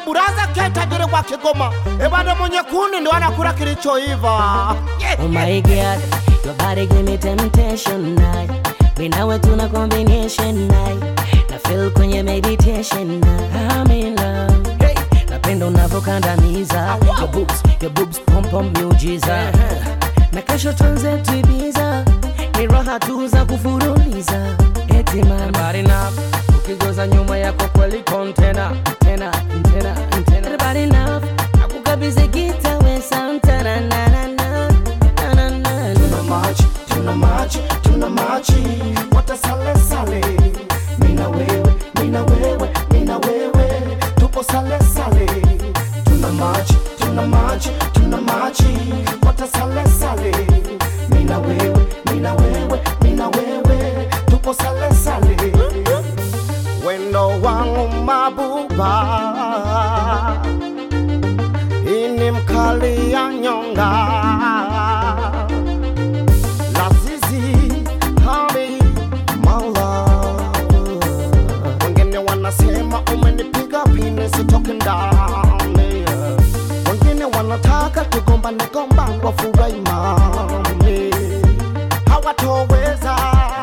buraza ke tajiri wa Kigoma, ebada mwenye kuni ndo anakula kilichoiva. Oh my god, your body give me temptation night. Binawe tuna combination night. Na feel kwenye meditation night. I'm in love. Hey, napenda unavyokandamiza. Your boobs, your boobs pom pom miujiza. Na kesho tuanze tuibiza. Ni raha tu za kufuruliza. Eti mama. Body enough. Ukigoza nyuma yako kweli kontena. Tena, tena, tena. Everybody love. Nakukabidhi gita we Santana na na na. Na na na Tuna na. machi, tuna machi, tuna machi, wote sale sale. Mina wewe, mina wewe, mina wewe, tupo sale sale. Tuna machi, tuna machi, tuna machi, wote sale sale. Mina wewe, mina wewe, mina wewe, tupo sale sale. Wendo wangu mabuba, ini mkali ya nyonga Lazizi, honey, my love. Wengine wanasema umenipiga pini sitoki ndani. Wengine wanataka tugombane gombane wafurahi mami. Hawatoweza,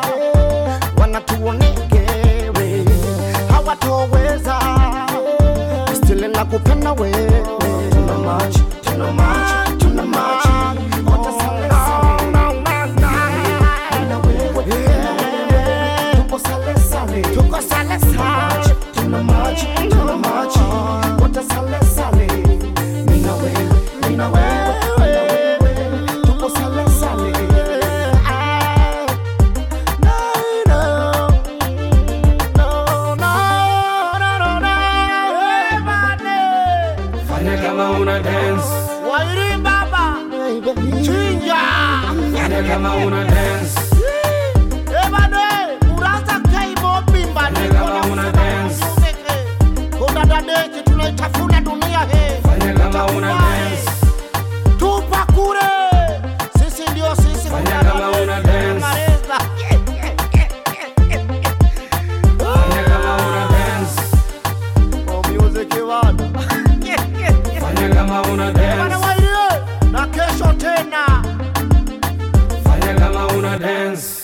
wanatuonegere. Hawatoweza, stili nakupenda wewe. Tuna machi, tuna machi, tuna machi. Wote sale sale. Mina wewe, mina wewe, tupo sale sale. Tuko sale sale. Tuna machi, tuna machi. Wote sale sale. Mina wewe, mina wewe, mina wewe, tupo sale sale. No, no, no, no, no, no, no. Everybody. Fanya kama una dance, Wairi baba, chinja. fanya kama una dance, Ebane, uraza keibo bimba Fanya niko kama na una usema dance. usumeke. Kuna dadeki tunaitafuna dunia he. fanya kama una Tutakuwahi. dance, Tupa kure. Sisi ndio sisi Fanya kuna kama malezi, una dance. maleza. fanya kama una dance, Oh, music bana. fanya kama una Bana dance, Wairi, na kesho tena. fanya kama una dance.